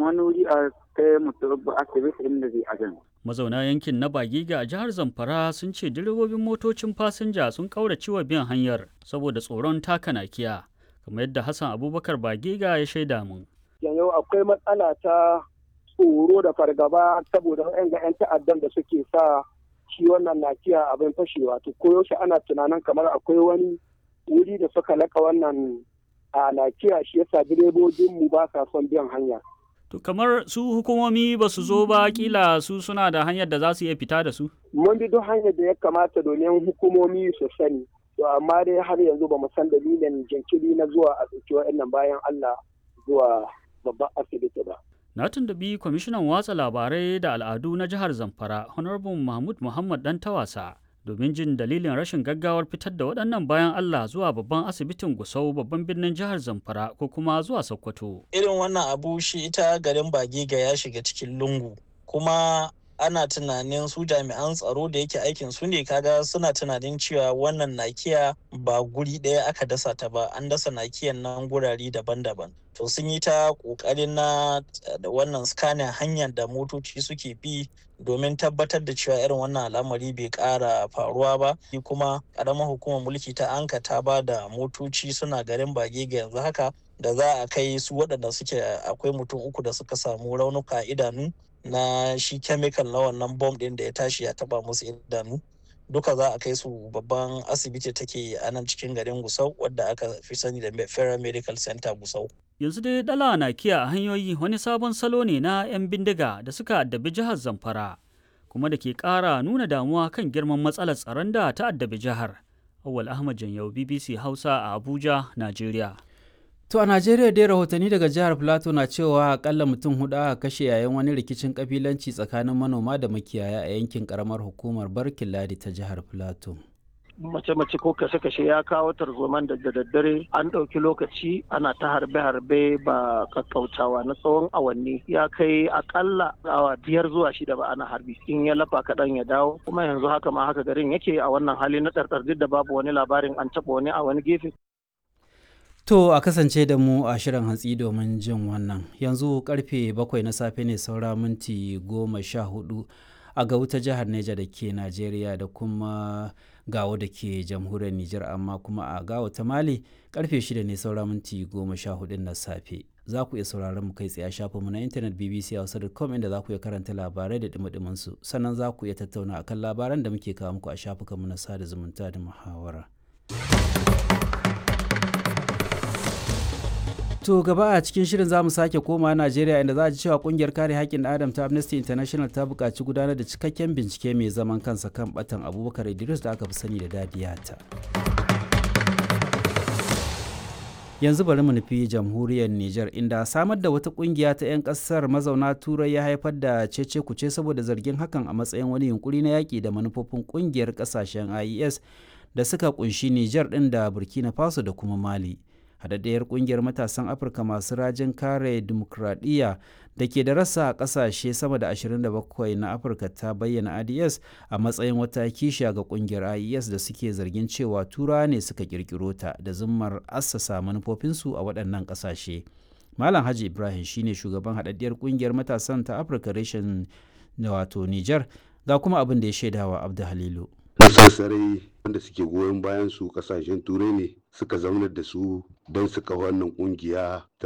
samu wani wuri a kai mutum asibiti inda zai ajan. Mazauna yankin na Bagiga a jihar Zamfara sun ce direbobin motocin fasinja sun kaurace wa bin hanyar saboda tsoron taka nakiya, kamar yadda Hassan Abubakar Bagiga ya shaida mun. Yanzu akwai matsala ta tsoro da fargaba saboda ga 'yan ta'addan da suke sa shi wannan nakiya abin fashewa to koyaushe ana tunanin kamar akwai wani wuri da suka laka wannan a nakiya shi yasa direbobin mu ba sa son biyan hanya. To kamar su hukumomi ba su zo ba kila su suna da hanyar da za su iya fita da su? Mun bi duk hanyar da ya kamata domin hukumomi su sani. To amma dai har yanzu ba mu san dalilin jinkiri na zuwa a ɗauki wa'annan bayan Allah zuwa babban asibiti ba. Na tuntubi kwamishinan watsa labarai da al'adu na jihar Zamfara, Honorable Mahmud Muhammad Dan Tawasa, domin jin dalilin rashin gaggawar fitar da waɗannan bayan Allah zuwa babban asibitin Gusau babban birnin jihar Zamfara ko kuma zuwa Sokoto. Irin wannan abu shi ita garin Bagega ya shiga cikin lungu, kuma ana tunanin su jami'an tsaro da yake aikin su ne kaga suna tunanin cewa wannan nakiya ba guri ɗaya aka dasa ta ba an dasa nakiyan nan gurare daban-daban to sun yi ta ƙoƙarin na da wannan scanning hanyar da motoci suke bi domin tabbatar da cewa irin wannan al'amari bai ƙara faruwa ba kuma ƙaramar hukumar mulki ta anka ta ba da motoci suna garin bage ga yanzu haka da za a kai su waɗanda suke akwai mutum uku da suka samu raunuka idanu na shi chemical na wannan bom ɗin da ya tashi ya taba musu idanu duka za a kai su babban asibiti take a nan cikin garin gusau wadda aka fi sani da federal medical center gusau yanzu dai dala na kiya a hanyoyi wani sabon salo ne na 'yan bindiga da suka addabi jihar zamfara kuma da ke ƙara nuna damuwa kan girman matsalar tsaron da ta addabi jihar awal ahmad janyau bbc hausa a abuja najeriya To a Najeriya dai rahotanni daga jihar Plateau na cewa akalla mutum hudu aka kashe yayin wani rikicin kabilanci tsakanin manoma da makiyaya a yankin karamar hukumar Barkin Ladi ta jihar Plateau. mace-mace ko kashe-kashe ya kawo tarzoman da daddare an ɗauki lokaci ana ta harbe-harbe ba kakkautawa na tsawon awanni ya kai akalla awa biyar zuwa shida ba ana harbi in ya lafa kaɗan ya dawo kuma yanzu haka ma haka garin yake a wannan hali na ɗarɗar duk da babu wani labarin an taɓa wani a wani gefe To a kasance da mu a shirin hantsi domin jin wannan. Yanzu karfe bakwai na safe ne saura minti goma sha hudu a ga wuta jihar Neja da ke Najeriya da kuma gawo da ke jamhuriyar Nijar amma kuma a gawo ta Mali karfe shida ne saura minti goma sha hudu na safe. Za ku iya sauraron mu kai tsaye a shafinmu na intanet bbc hausa.com inda za ku iya karanta labarai da dumi su sannan za ku iya tattauna akan labaran da muke kawo muku a shafukanmu na sada zumunta da muhawara. To gaba a cikin shirin za mu sake koma Najeriya inda za a ji cewa kungiyar kare haƙƙin Adam ta Amnesty International ta buƙaci gudanar da cikakken bincike mai zaman kansa kan batan Abubakar Idris da aka fi sani da Dadiyata. Yanzu bari mu nufi jamhuriyar Nijar inda samar da wata kungiya ta 'yan ƙasar mazauna Turai ya haifar da cece kuce saboda zargin hakan a matsayin wani yunkuri na yaƙi da manufofin kungiyar ƙasashen IES da suka kunshi Nijar ɗin da Burkina Faso da kuma Mali. haɗaɗɗiyar ƙungiyar matasan afirka masu rajin kare dimokuraɗiyya da ke da rasa a ƙasashe sama da 27 na afirka ta bayyana ads a matsayin wata kishiya ga ƙungiyar ies da suke zargin cewa tura ne suka ƙirƙiro ta da zummar assasa manufofinsu a waɗannan ƙasashe malam haji ibrahim shine shugaban haɗaɗɗiyar ƙungiyar matasan ta afirka reshen wato niger ga kuma abin da ya shaidawa abdu halilu sarai wanda suke goyon bayan su kasashen turai ne suka zaunar da su don su kawo wannan kungiya ta